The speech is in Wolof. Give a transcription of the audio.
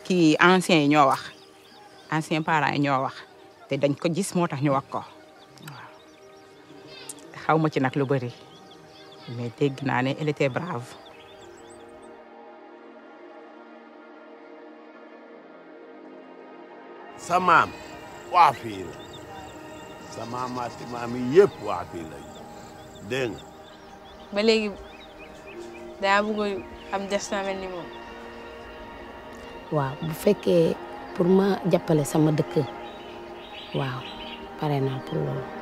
kii anciens yi ñoo wax anciens parents yi ñoo wax te dañ ko gis moo tax ñu wax ko waaw xaw ma ci nag lu bëri mais dégg naa ne elle était brave. sa maam waa fii la sa maamaati maam yi yëpp waa fii la dégg nga ba léegi daa bëgg am destin mel ni moom waaw bu fekkee pour ma jàppale sama dëkk waaw pare naa pour loolu